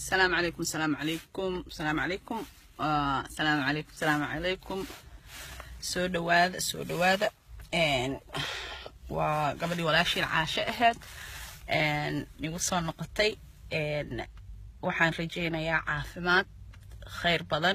السلام عليكم السلام عليكم السلام عليكم آه السلام عليكم السلام عليكم soo dhawaada soo dhawaada waa gabadhii walaashii caasho ahayd igu soo noqotay waxaan rajaynayaa caafimaad khayr badan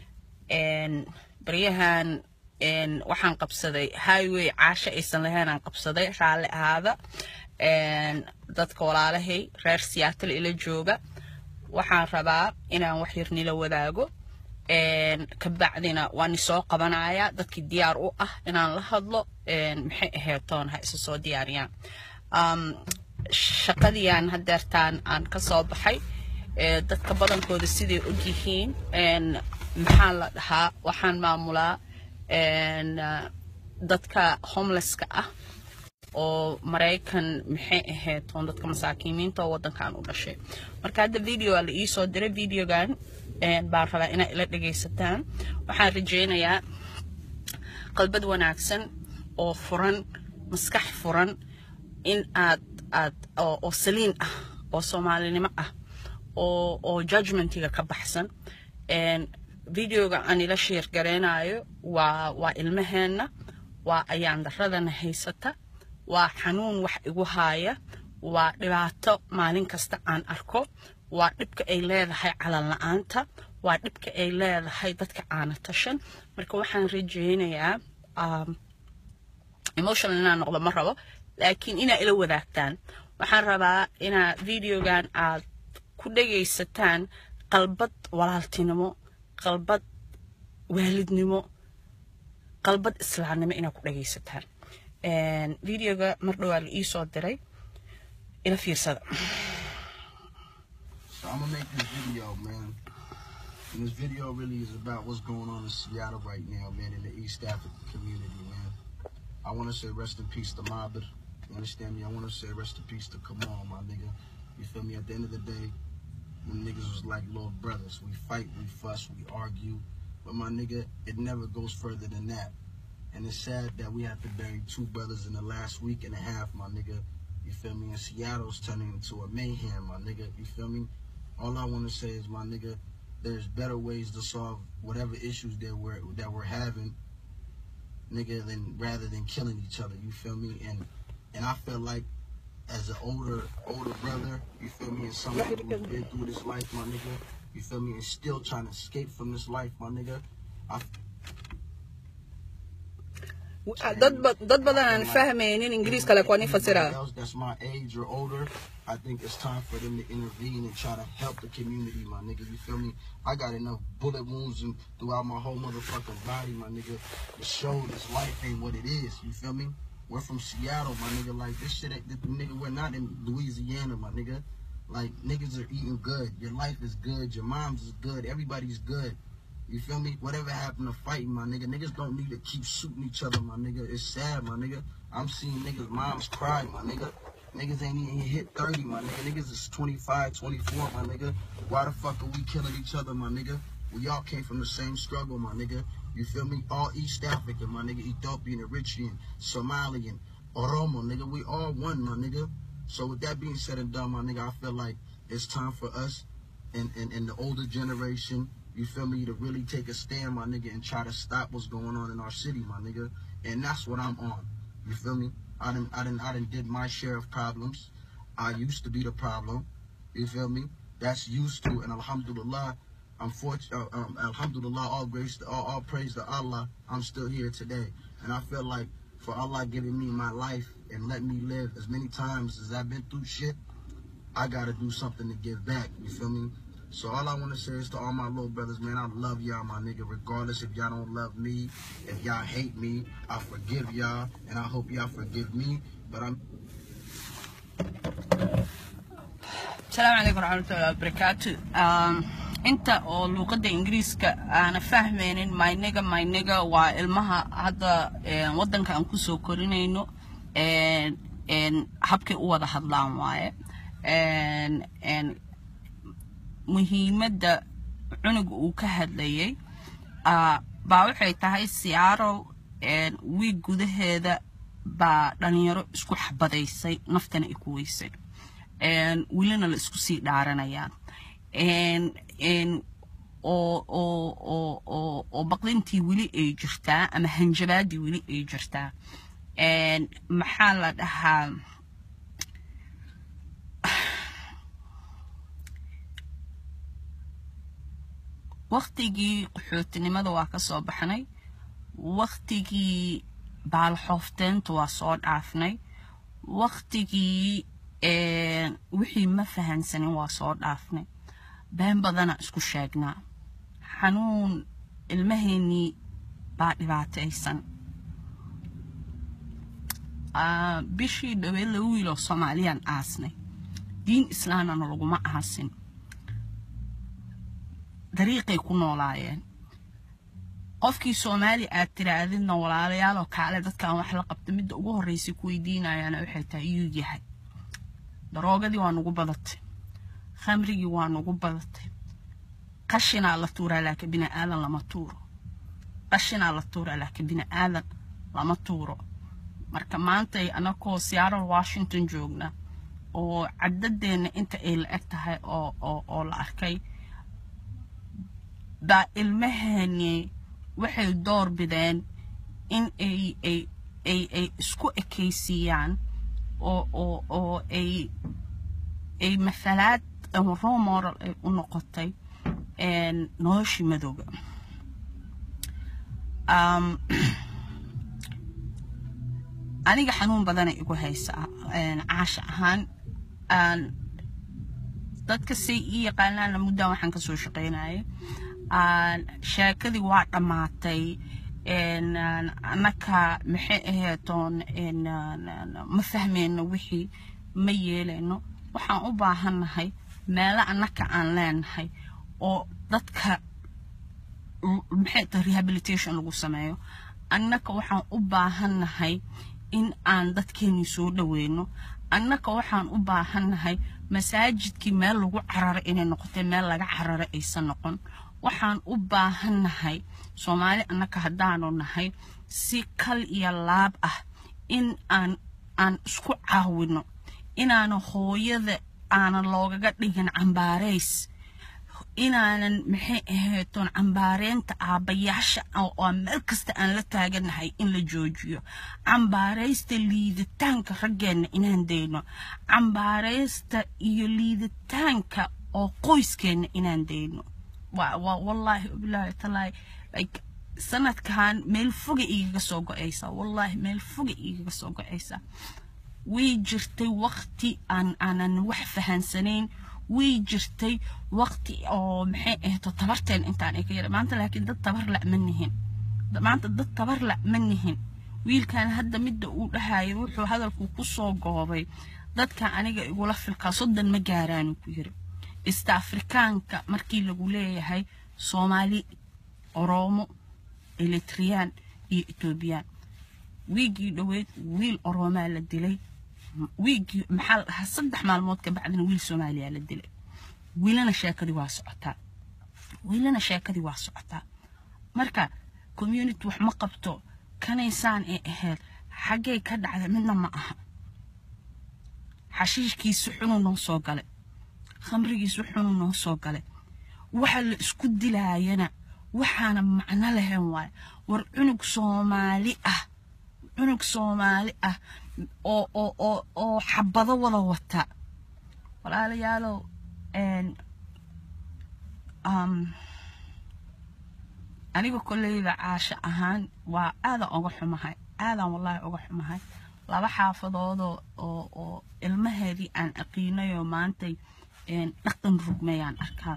baryahan waxaan qabsaday highway caasho aysan lahaynaan qabsaday raalli ahaada dadka walaalahay reer siyaatal ila jooga waxaan rabaa inaan wax yar nila wadaago kabacdina waan isoo qabanaya dadkii diyaar u ah inaan la hadlo maxay aheetoon ha isa soo diyaariyaan shaqadiiaan hadeertaan aan ka soo baxay dadka badankooda siday og yihiin maxaa la dhahaa waxaan maamulaa dadka homelesska ah oo maraykan maxay aheetoon dadka masaakiimiinta oo waddankan u dhashay marka hadda video aa la iisoo diray videogan baan rabaa inaad ila dhagaysataan waxaan rajaynayaa qalbad wanaagsan oo furan maskax furan in aad aad oo saliin ah oo soomaalinimo ah oo oo judgmentiga ka baxsan videoga aan ila sheer gareynayo waa waa ilmaheenna waa ayaan daradana haysata waa xanuun wax igu haaya waa dhibaato maalin kasta aan arko waa dhibka ay leedahay calan la-aanta waa dhibka ay leedahay dadka caana tashan marka waxaan rajaynayaa emotional inaan noqdo ma rabo laakiin inaa ila wadaagtaan waxaan rabaa inaa videogan aad ku dhagaysataan qalbad walaaltinimo qalbad waalidnimo qalbad islaamnimo inaad ku dhagaysataan videoga mar dhowaa la iisoo diray ila fiirsada So I'm gonna make this video, man. And this video really is about what's going on in Seattle right now, man, in the East African community, man. I want to say rest in peace to Mabed. You understand me? I want to say rest in peace to Kamal, my nigga. You feel me? At the end of the day, when niggas was like little brothers, we fight, we fuss, we argue. But my nigga, it never goes further than that. And it's sad that we have to bury two brothers in the last week and a half, my nigga. You feel me? And Seattle's turning into a mayhem, my nigga. You feel me? All I want to say is, my nigga, there's better ways to solve whatever issues that we're that we're having, nigga, than rather than killing each other. You feel me? And and I feel like as an older older brother, you feel me, and somebody who's been through this life, my nigga, you feel me, and still trying to escape from this life, my nigga. I dad dad badan aan fahmaynin ingiriiska laakiin waan i fasiraa else that's my age or older, I think it's time for them to intervene and try to help the community, my nigga. You feel me? I got enough bullet wounds and throughout my whole motherfucking body, my nigga, to show this life ain't what it is. You feel me? We're from Seattle, my nigga. Like this shit, ain't, this, nigga. We're not in Louisiana, my nigga. Like niggas are eating good. Your life is good. Your mom's is good. Everybody's good. You feel me? Whatever happened to fighting, my nigga. Niggas don't need to keep shooting each other, my nigga. It's sad, my nigga. I'm seeing niggas' moms cry, my nigga. Niggas ain't even hit 30, my nigga. Niggas is 25, 24, my nigga. Why the fuck are we killing each other, my nigga? We all came from the same struggle, my nigga. You feel me? All East African, my nigga. Ethiopian, Eritrean, Somalian, Oromo, nigga. We all one, my nigga. So with that being said and done, my nigga, I feel like it's time for us and, and, and the older generation, you feel me, to really take a stand, my nigga, and try to stop what's going on in our city, my nigga. And that's what I'm on. You feel me? I done, I done, I done did my share of problems. I used to be the problem. You feel me? That's used to, and alhamdulillah, I'm fortunate, uh, um, alhamdulillah, all grace, to, all, all praise to Allah, I'm still here today. And I feel like for Allah giving me my life and let me live as many times as I've been through shit, I gotta do something to give back. You feel me? So all I want to say is to all my little brothers, man, I love y'all, my nigga. Regardless if y'all don't love me, if y'all hate me, I forgive y'all, and I hope y'all forgive me. But I'm asalaamu calaykum waraxmatullahi wabarakaatu inta oo luuqadda ingiriiska aana fahmaynin myniga myniga waa ilmaha hadda waddanka aan kusoo korinayno habkay u wada hadlaan waaye muhiimadda cunuga uu ka hadlayay baa waxay tahay siyaaro wiig gudaheeda baa dhalinyaro isku xabadaysay naftana ay ku weysay welina la isku sii dhaaranayaan oo oo oo oo oo baqdintii weli ay jirtaa ama hanjabaadii weli ay jirtaa maxaa la dhahaa waktigii qaxootinimada waa ka soo baxnay waktigii baalxoofteenta waa soo dhaafnay waktigii wixii ma fahansanin waa soo dhaafnay been badana isku sheegnaa xanuun ilmaheennii baa dhibaataysan bishii dhaweed laba wiiloo soomaaliyaan aasnay diin islaamana laguma aasin dariiqay ku noolaayeen qofkii soomaali aad tiraadidna walaalayaaloo kaale dadkaan wax la qabta midda ugu horreysay ku weydiinayaana waxay tahay iyuu yahay daroogadii waa nugu badatay khamrigii waa nugu badatay qashinaa la tuuraa laakiin bini aadan lama tuuro qashinaa la tuuraa laakiin bini aadan lama tuuro marka maantay anakoo seattle washington joogna oo cadadeenna inta ay la eg tahay oo oo oo la arkay baa ilmaheeni waxay door bideen in ay ay ay ay isku ekaysiiyaan oo oo oo ay ay mathalaad ama role model ay u noqotay noloshii madooga aniga xanuun badana igu haysaa caasha ahaan dadka say ii yaqaanaana muddan waxaan kasoo shaqaynayay sheekadii waa dhammaatay annaka maxay aheetoon ma fahmeyno wixii ma yeelayno waxaan u baahannahay meelo annaka aan leenahay oo dadka maxay tahay rehabilitation lagu sameeyo annaka waxaan u baahannahay in aan dadkeenii soo dhaweyno annaka waxaan u baahannahay masaajidkii meel lagu cararo inay noqotay meel laga cararo aysan noqon waxaan u baahannahay soomaali annaka haddaanu nahay si kal iyo laab ah in aan aan isku caawino inaana hooyada aanan loogaga dhigin cambaarays inaanan maxay ahaytoon cambaareynta aabbayaasha oo meel kasta aan la taaganahay in la joojiyo cambaaraysta liiditaanka raggeenna inaan dayno cambaaraysta iyo liiditaanka oo qoyskeenna inaan dayno wallaahi bilaahi talaahi like sanadkan meel foga igaga soo go-aysaa wallaahi meel foga igaga soo go-aysaa way jirtay waqti aan aanan wax fahansanayn way jirtay waqti oo maxay ahayto tabarteen intaan ay ka yara maanta laakiin dad tabar la ma nihin maanta dad tabar la ma nihin wiilkan hadda midda uu dhahayo wuxuu hadalku ku soo goobay dadka aniga igula filkaa soddon ma gaaraanu ku yiri east afrikaanka markii lagu leeyahay soomaali oroomo eritriyaan iyo etoobiyaan wiigii dhoweyd wiil oroomaa la dilay wiigii maxaa la dhahaa saddex maalmood ka bacdina wiil soomaaliya la dilay wiilana sheekadii waa socotaa wiilana sheekadii waa socotaa marka community wax ma qabto kanaysaan ay ahayd xaggay ka dhacday midna ma aha xashiishkiisi xunuu noo soo galay khamrigiisu xunuu noo soo galay waxa la isku dilaayana waxaana macno lahayn waaye war cunug soomaali ah cunug soomaali ah oo oo oo oo xabado wada wata walaalayaalow aniga kolleyda caasho ahaan waa aadan uga xumahay aadan wallaahi uga xumahay laba xaafadoodoo oo oo ilmaheedii aan aqiinayoo maantay dhaqan rugmayaan arkaa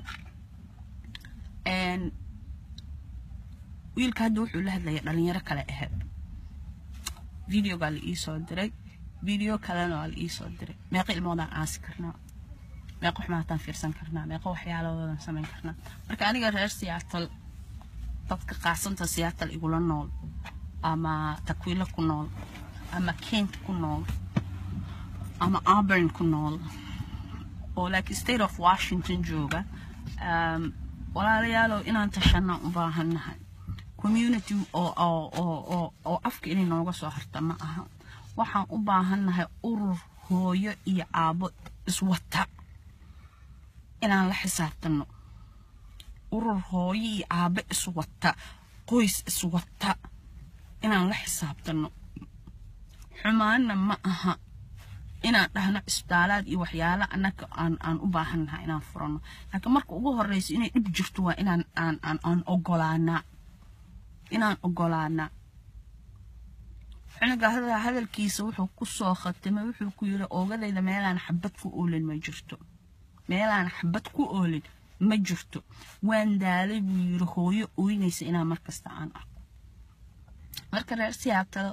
wiilka hadda wuxuu la hadlaya dhalinyaro kale ahayd videogaa la iisoo diray video kalena waa la iisoo diray meeqa ilmoodaan aasi karnaa meeqa xumaataan fiirsan karnaa meeqa waxyaalahoodan samayn karnaa marka aniga reer siyaatal dadka qaasanta siyaatal igula nool ama takwiilo ku nool ama kent ku nool ama auburn ku nool oo like state of washington jooga walaalayaalow inaan tashanna u baahannahay community oo oo oo oo oo afka inay nooga soo harta ma aha waxaan u baahannahay urur hooyo iyo aabo iswata inaan la xisaabtano urur hooyo iyo aabe iswata qoys iswata inaan la xisaabtano xumaanna ma aha inaan dhahno cisbitaalaad iyo waxyaala annaga aan aan u baahannahay inaan furano laakiin marka ugu horreysa inay dhib jirto waa inaan aan aan aan ogolaanaa inaan ogolaanaa cunuga hadalkiisa wuxuu ku soo khatimay wuxuu ku yiri oogadayda meelaan xabad ku oolin ma jirto meelaan xabad ku oolin ma jirto waan daalay buu yiri hooyo ooynaysa inaan markasta aan arko marka reer siyaabtal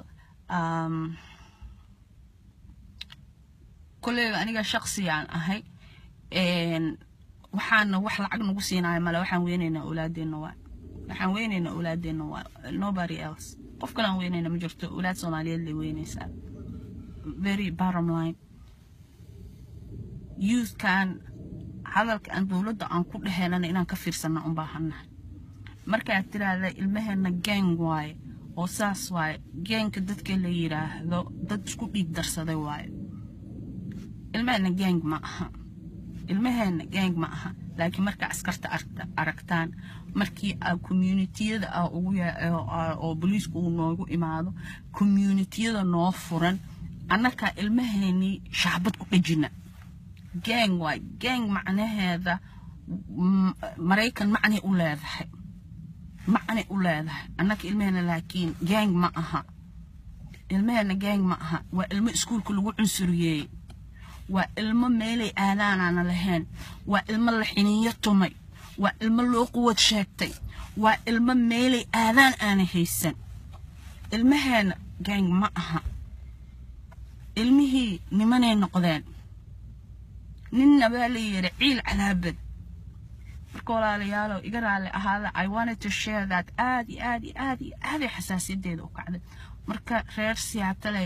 koleyba aniga shaqsiyaan ahay waxaana wax lacag nagu siinayo male waxaan weynaynaa awlaadeenna waa waxaan weynaynaa awlaadeenna waa nobody else qof kale aan weynayna ma jirto awlaad soomaaliyeed lay weynaysaa very bottom line youthkan hadalka aan dowladda aan ku dhehelana inaan ka fiirsana un baahannahay markaad tiraahda ilmaheena gang waaye oo saas waaye geenka dadka la yiraahdo dad isku dhiig darsaday waaye ilmaheena gang ma aha ilmaheena gang ma aha laakiin markaa askarta aragtaan markii communitiyada oo booliisku uu noogu imaado communitiyada noo furan annakaa ilmaheenii shaabad ku dhejina gang waay gang macnaheeda maraykan macnay u leedahay macnay u leedahay annaka ilmaheena laakiin gang ma aha ilmaheena gang ma aha waa ilmo iskuulka lagu cunsuriyeeyey waa ilmo meelay aadaanaana lahayn waa ilmo la xiniinyo tumay waa ilmo loo quwad sheegtay waa ilmo meelay aadaan aana haysan ilmaheena gang ma aha ilmihii nimanay noqdeen ninna baa la yidhi ciil cadaabad marka walaalayaalo iga raalli ahaada i wanted to share that aad iyo aad iyo aad iyo aaday xasaasiyadeeda u kacday marka reer siyaataley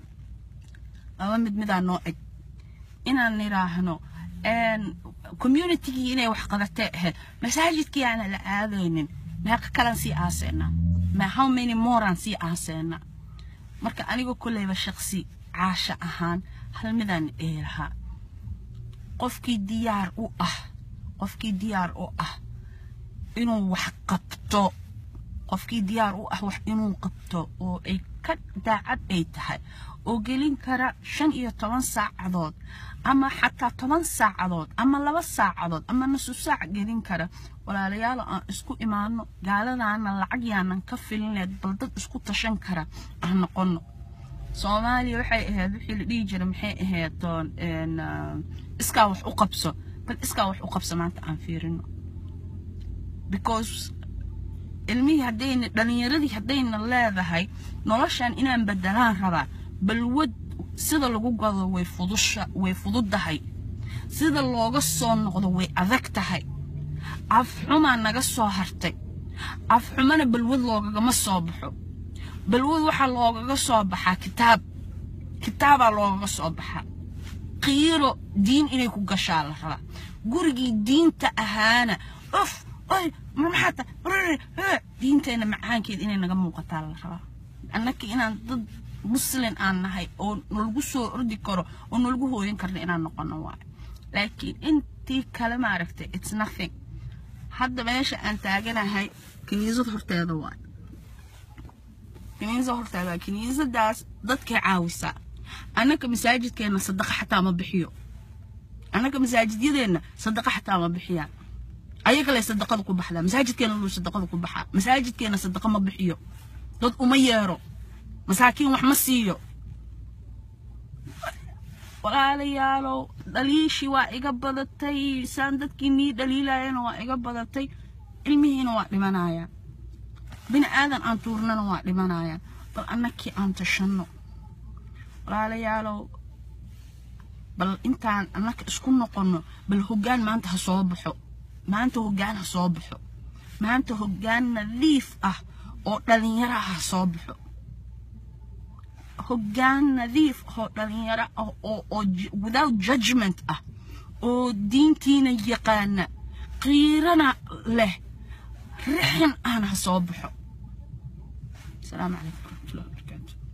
laba mid midaa noo eg inaan niraahno communitygii inay wax qabatee ahayd masaajidkii aana la aadaynin meeqa kalan sii aaseena ma how many morean sii aaseena marka aniga kolleyba shaqsi caasha ahaan hal midaan dhihi lahaa qofkii diyaar u ah qofkii diyaar u ah inuu wax qabto qofkii diyaar u ah wax inuu qabto oo ay ka daacad ay tahay oo gelin kara shan iyo toban saacadood ama xataa toban saacadood ama laba saacadood ama nusu saac gelin kara walaalayaalo aan isku imaano gaaladaana lacag yaanan ka filineed bal dad isku tashan kara aan noqono soomaaliya waxay ahayd wixii la dhihi jiray maxay ahayd iskaa wax u qabso bal iskaa wax u qabso maanta aan fiirino because ilmihii haddayna dhalinyaradii haddayna leedahay noloshan inaan bedelaan rabaa balwad sida lagu gado way fudusha way fududdahay sida looga soo noqdo way adag tahay afxumaa naga soo hartay afxumana balwad loogagama soo baxo balwad waxaa loogaga soo baxaa kitaab kitaabaa loogaga soo baxaa qiiro diin inay ku gashaa la rabaa gurigii diinta ahaana of oy maxaata diinteenna macaankeed inay naga muuqataa la rabaa annaka inaan dad muslin aan nahay oo nalagu soo ordi karo oo nalagu hooyan karna inaan noqono waayo laakiin intii kale maaragtay it's nothing hadda meesha aan taaganahay kiniisad horteeda waay kiniisad horteeda waay kiniisadaas dadkay caawisaa annaka masaajidkeenna sadaqa xataa ma bixiyo annaka masaajidyadeenna sadaqa xataa ma bixiyaan ayaga lay sadaqada ku baxdaa masaajidkeena luu sadaqada ku baxaa masaajidkeena sadaqa ma bixiyo dad uma yeero masaakiin wax ma siiyo walaalayaalow dhaliishii waa iga badatay saan dadkii nii dhaliilayana waa iga badatay ilmihiina waa dhimanayaan bini aadan aan tuurnana waa dhimanayaan bal annakii aan tashanno walaalayaalow bal intaan annaka isku noqonno bal hoggaan maanta ha soo baxo maanta hoggaan ha soo baxo maanta hoggaan nadiif ah oo dhalinyaro ah ha soo baxo hoggaan nadiif oo dhalinyaro ah oo oo without judgment ah oo diintiina yaqaana qiirana leh rixin ahna ha soo baxo asalaamu calaykum waraxmatullahi wabarakaatu